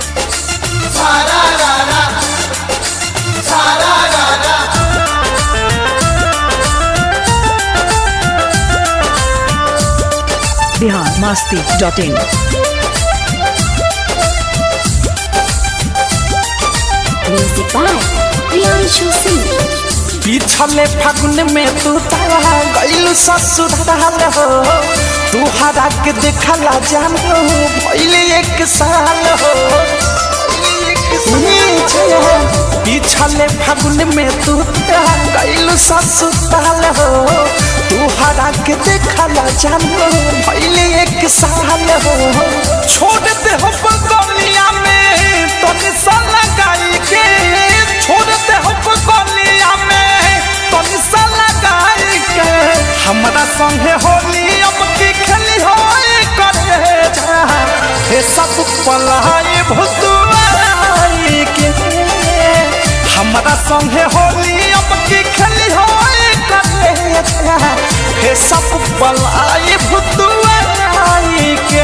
Bihar Masti dot in Music by Priyanshu Singh. पिछले फागुन में तू तारा गईल ससुराल हो तू हरा के देखला जान हो भइले एक साल हो पिछले फागुन में तू तारा गईल ससुराल हो तू हरा के देखला जान हो भइले एक साल हो छोड़ दे हो बगलिया में तो निशान लगाई के छोड़ दे हो बगलिया में तो निशान लगाई के हमरा संगे होली अब की खेली हो करे जा हे सब पलाई भुतुआई के हमरा संगे होली अब की खेली हो करे जा हे सब पलाई भुतुआई के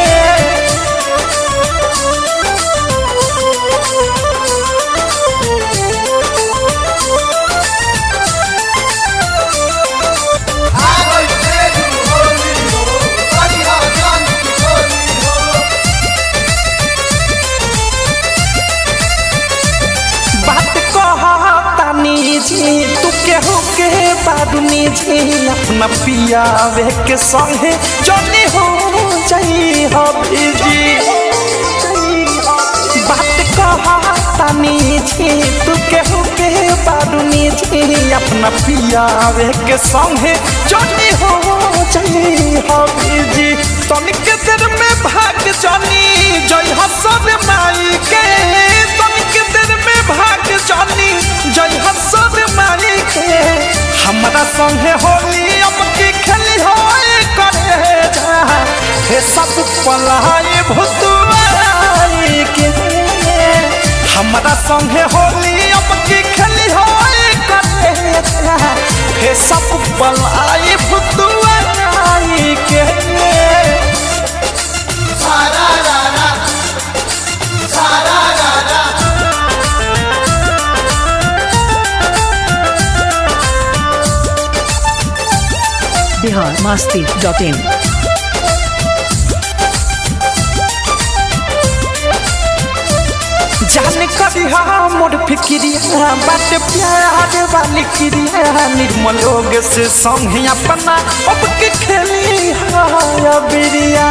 बात कहतानी जी तू केहू के बादुनी जी अपना पियावे के संगे जनी हो जाई हो जी बात कहतानी जी तू केहू के बादुनी जी अपना पियावे के संगे जनी हो जाई हो जी तनिक देर में भाग जनी जय हसन माई के तनिक देर में भाग जानी जय हसन माई के हमरा संगे होली अब की खेली हो करे जा हे सब पलाई भुतुआई के हमरा संगे होली अब की खेली हो करे जा हे सब पलाई भुतुआई के बिहार मस्ती डॉट इन जाने कभी मोर फिक्रिया बात प्यार वाली क्रिया निर्मल लोग से संग अपना अब के खेली हाय बिरिया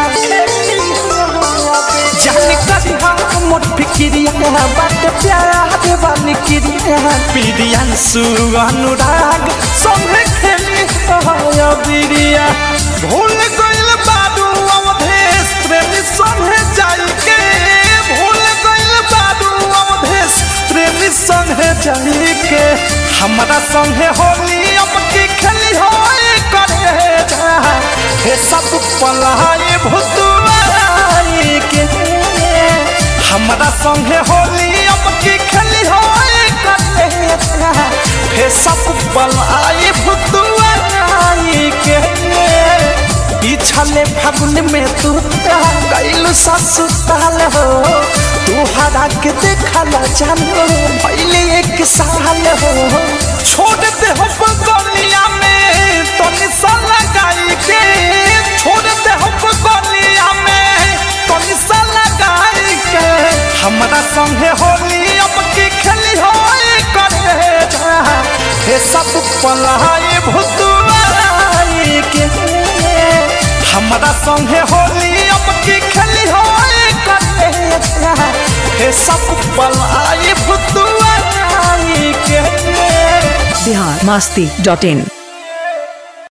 जाने कभी मोर फिक्रिया बात प्यार वाली क्रिया प्रियांशु अनुराग संग खेली हाय बिरिया भूल गइल बाडू अवधेश प्रेमी संगे जाई के भूल गइल बाडू अवधेश प्रेमी संगे जाई के हमरा संगे होली अब की खेली हो करे जा हे सब पलाई भुतुआई के हमरा संगे होली अब की खेली हो करे जा हे सब पलाई भुतुआई के पिछले फागुन में तू गईल ससुराल हो तू हरा के देखला जान हो भइले एक साल हो छोड़ दे हो बगलिया में तो निशान लगाई के छोड़ दे हो बगलिया में तो निशान लगाई के हमरा संगे होली अब की खेली हो करे जा हे सब पलाई भुतुआई के हमरा संगे होली अब की खेली हो करे जा हे सब पलाई भुतुआई के बिहार मस्ती डॉट इन